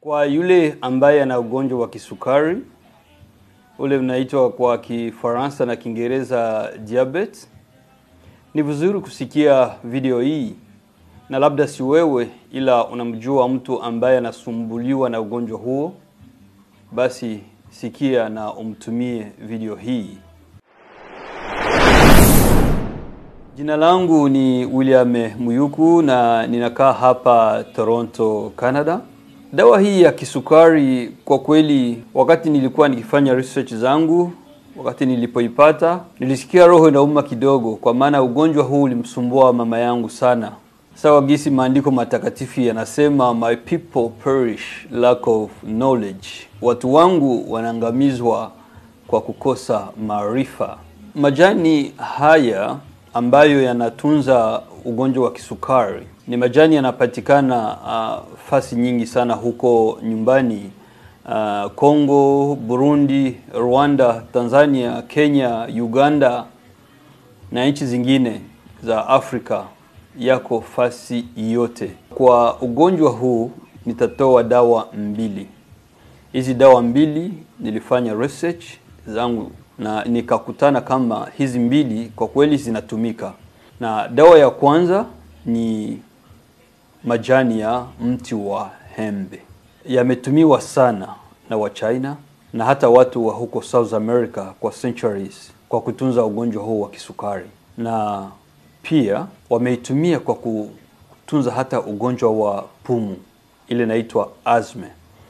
Kwa yule ambaye ana ugonjwa wa kisukari ule unaitwa kwa Kifaransa na Kiingereza diabetes, ni vizuri kusikia video hii, na labda si wewe, ila unamjua mtu ambaye anasumbuliwa na ugonjwa huo, basi sikia na umtumie video hii. Jina langu ni William Muyuku na ninakaa hapa Toronto, Canada. Dawa hii ya kisukari kwa kweli, wakati nilikuwa nikifanya research zangu, wakati nilipoipata, nilisikia roho inauma kidogo, kwa maana ugonjwa huu ulimsumbua mama yangu sana. Sawa gisi maandiko matakatifu yanasema, my people perish lack of knowledge, watu wangu wanaangamizwa kwa kukosa maarifa. Majani haya ambayo yanatunza ugonjwa wa kisukari ni majani yanapatikana uh, fasi nyingi sana huko nyumbani uh, Kongo, Burundi, Rwanda, Tanzania, Kenya, Uganda na nchi zingine za Afrika, yako fasi yote. Kwa ugonjwa huu nitatoa dawa mbili. Hizi dawa mbili nilifanya research zangu na nikakutana kama hizi mbili kwa kweli zinatumika. Na dawa ya kwanza ni majani ya mti wa hembe, yametumiwa sana na Wachina na hata watu wa huko South America kwa centuries kwa kutunza ugonjwa huu wa kisukari, na pia wameitumia kwa kutunza hata ugonjwa wa pumu ile inaitwa asthma.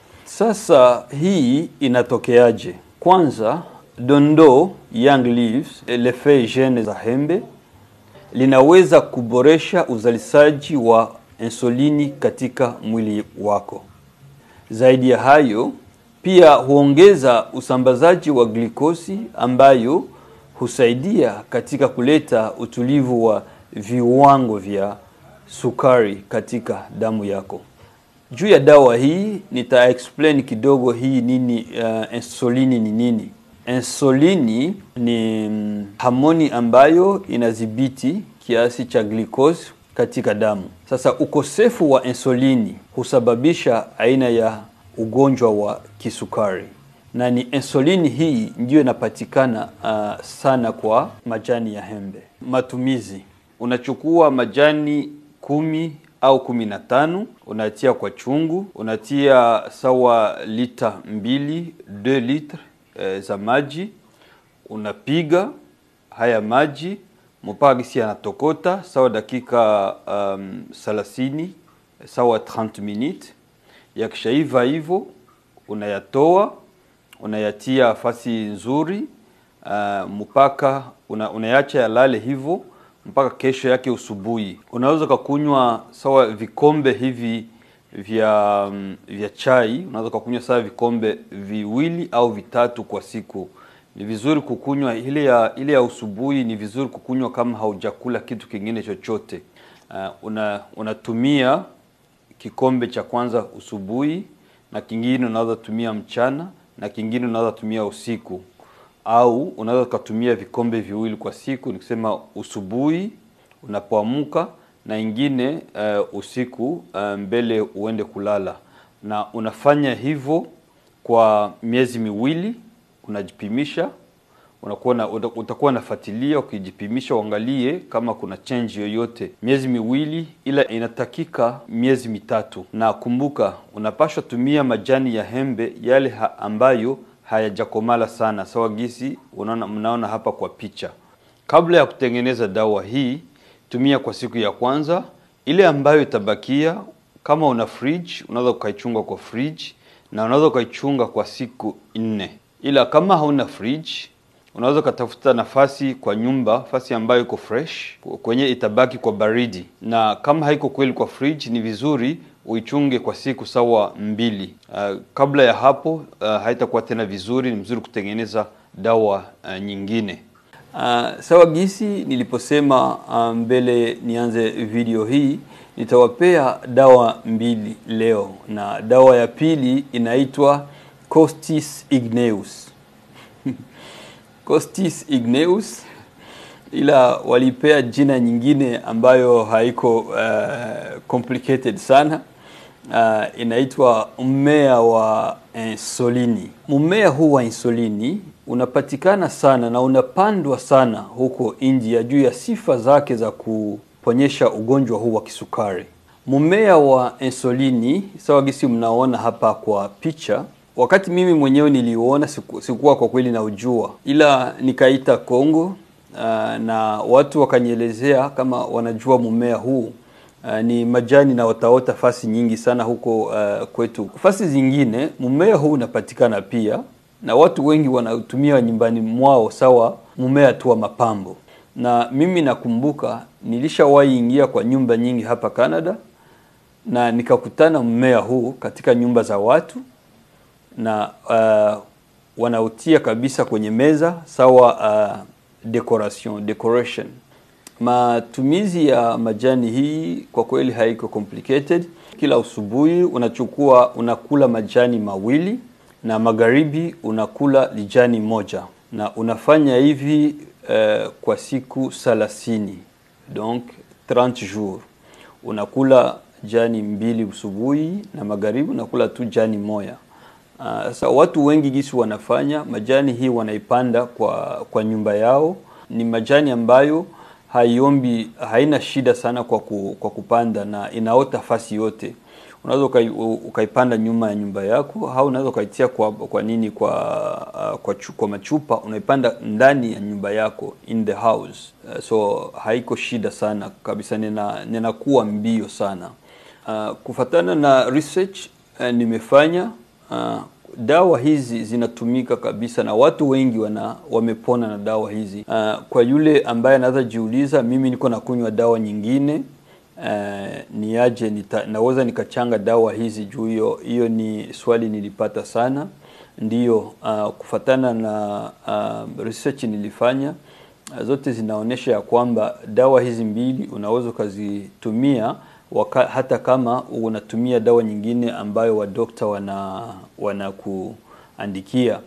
Sasa hii inatokeaje? Kwanza dondoo young leaves le feuilles jeunes za hembe linaweza kuboresha uzalishaji wa insulini katika mwili wako. Zaidi ya hayo, pia huongeza usambazaji wa glikosi ambayo husaidia katika kuleta utulivu wa viwango vya sukari katika damu yako. Juu ya dawa hii nita explain kidogo hii nini, uh, insulini ni nini. Insulini ni mm, homoni ambayo inadhibiti kiasi cha glucose katika damu. Sasa ukosefu wa insulini husababisha aina ya ugonjwa wa kisukari, na ni insulini hii ndiyo inapatikana uh, sana kwa majani ya hembe. Matumizi: unachukua majani kumi au kumi na tano unatia kwa chungu, unatia sawa lita mbili 2 litre e, za maji, unapiga haya maji mpaka gisi yanatokota sawa dakika um, 30 sawa 30 minutes. Yakishaiva hivyo unayatoa unayatia fasi nzuri uh, mpaka una, unayacha yalale hivyo mpaka kesho yake usubuhi. Unaweza kukunywa sawa vikombe hivi vya um, vya chai, unaweza kukunywa sawa vikombe viwili au vitatu kwa siku. Ni vizuri kukunywa ile ya ile ya usubuhi, ni vizuri kukunywa kama haujakula kitu kingine chochote. Uh, una unatumia kikombe cha kwanza usubuhi na kingine unaweza tumia mchana na kingine unaweza tumia usiku au unaweza ukatumia vikombe viwili kwa siku, nikisema usubuhi unapoamka na ingine uh, usiku uh, mbele uende kulala, na unafanya hivyo kwa miezi miwili. Unajipimisha, unakuwa na, utakuwa nafuatilia ukijipimisha, uangalie kama kuna change yoyote. Miezi miwili, ila inatakika miezi mitatu. Na kumbuka, unapaswa tumia majani ya hembe yale ha ambayo hayajakomala sana, sawa gisi unaona, mnaona hapa kwa picha. Kabla ya kutengeneza dawa hii, tumia kwa siku ya kwanza. Ile ambayo itabakia, kama una fridge, unaweza ukaichunga kwa fridge na unaweza ukaichunga kwa siku nne. Ila kama hauna fridge, unaweza ukatafuta nafasi kwa nyumba, nafasi ambayo iko fresh, kwenye itabaki kwa baridi. Na kama haiko kweli kwa fridge, ni vizuri uichunge kwa siku sawa mbili. Uh, kabla ya hapo uh, haitakuwa tena vizuri. Ni vizuri kutengeneza dawa uh, nyingine. Uh, sawa gisi niliposema uh, mbele nianze video hii, nitawapea dawa mbili leo, na dawa ya pili inaitwa Costis igneus Costis igneus, ila walipea jina nyingine ambayo haiko uh, complicated sana uh, inaitwa mmea wa insulini. Mmea huu wa insulini unapatikana sana na unapandwa sana huko India juu ya sifa zake za kuponyesha ugonjwa huu wa kisukari. Mmea wa insulini sawa gisi mnaona hapa kwa picha, wakati mimi mwenyewe niliuona siku, sikuwa kwa kweli na ujua, ila nikaita Kongo uh, na watu wakanielezea kama wanajua mmea huu Uh, ni majani na wataota fasi nyingi sana huko uh, kwetu. Fasi zingine mmea huu unapatikana pia na watu wengi wanautumia nyumbani mwao sawa mmea tu wa mapambo. Na mimi nakumbuka nilishawahi ingia kwa nyumba nyingi hapa Canada na nikakutana mmea huu katika nyumba za watu na uh, wanautia kabisa kwenye meza sawa uh, decoration decoration Matumizi ya majani hii kwa kweli haiko complicated. Kila asubuhi unachukua unakula majani mawili na magharibi unakula lijani moja, na unafanya hivi uh, kwa siku thelathini, donc 30 jours. Unakula jani mbili asubuhi na magharibi unakula tu jani moja. Sasa uh, watu wengi gisi wanafanya majani hii wanaipanda kwa, kwa nyumba yao. Ni majani ambayo haiombi haina shida sana kwa, ku, kwa kupanda na inaota fasi yote. Unaweza ukaipanda nyuma ya nyumba yako au unaweza ukaitia kwa, kwa nini kwa, uh, kwa, chu, kwa machupa unaipanda ndani ya nyumba yako in the house. Uh, so haiko shida sana kabisa, nina ninakuwa mbio sana. Uh, kufatana na research uh, nimefanya uh, dawa hizi zinatumika kabisa na watu wengi wana wamepona na dawa hizi. Uh, kwa yule ambaye anaweza jiuliza, mimi niko nakunywa dawa nyingine uh, niaje nita, naweza nikachanga dawa hizi juu hiyo hiyo ni swali nilipata sana. Ndiyo, uh, kufatana na uh, research nilifanya uh, zote zinaonyesha ya kwamba dawa hizi mbili unaweza ukazitumia Waka, hata kama unatumia dawa nyingine ambayo wadokta wana wanakuandikia,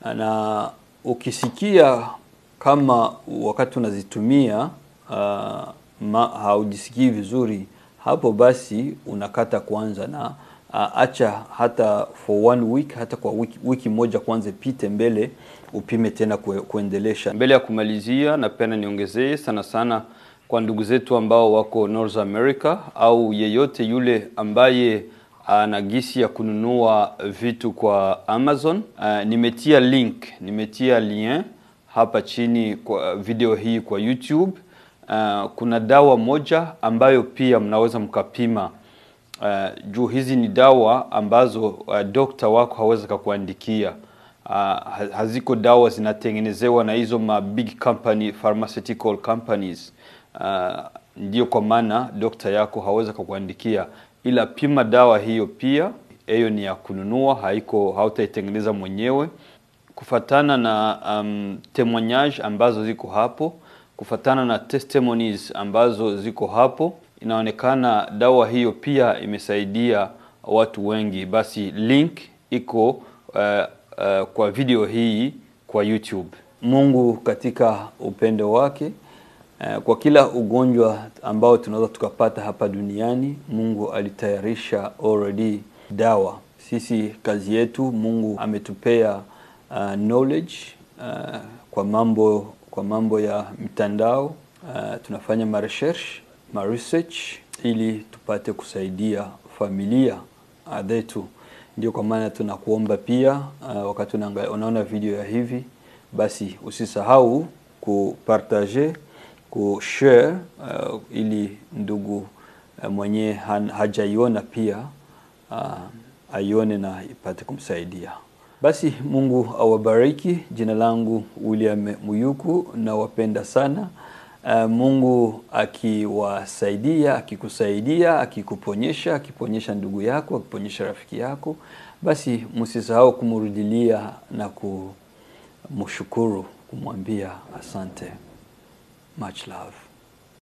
na ukisikia kama wakati unazitumia uh, ma, haujisikii vizuri, hapo basi unakata kwanza na uh, acha hata for one week, hata kwa wiki, wiki moja kwanza pite mbele upime tena kue, kuendelesha. Mbele ya kumalizia, napenda niongezee sana sana kwa ndugu zetu ambao wako North America au yeyote yule ambaye ana gisi ya kununua vitu kwa Amazon. Uh, nimetia link, nimetia lien hapa chini kwa video hii kwa YouTube. Uh, kuna dawa moja ambayo pia mnaweza mkapima. Uh, juu hizi ni dawa ambazo uh, dokta wako hawezi kakuandikia. Uh, haziko dawa zinatengenezewa na hizo ma big company pharmaceutical companies. Uh, ndio kwa maana dokta yako hawezi kukuandikia, ila pima dawa hiyo pia. Hiyo ni ya kununua, haiko hautaitengeneza mwenyewe. Kufatana na um, témoignage ambazo ziko hapo, kufatana na testimonies ambazo ziko hapo, inaonekana dawa hiyo pia imesaidia watu wengi. Basi link iko uh, uh, kwa video hii kwa YouTube. Mungu katika upendo wake kwa kila ugonjwa ambao tunaweza tukapata hapa duniani, Mungu alitayarisha already dawa. Sisi kazi yetu, Mungu ametupea uh, knowledge uh, kwa mambo kwa mambo ya mitandao uh, tunafanya ma research ma research ili tupate kusaidia familia zetu. Ndio kwa maana tunakuomba pia uh, wakati unaona video ya hivi, basi usisahau kupartager kushare uh, ili ndugu uh, mwenye hajaiona pia uh, aione na ipate kumsaidia. Basi Mungu awabariki. Jina langu William Muyuku, nawapenda sana. Uh, Mungu akiwasaidia, akikusaidia, akikuponyesha, akiponyesha ndugu yako, akiponyesha rafiki yako, basi msisahau kumrudilia na kumshukuru, kumwambia asante. Much love.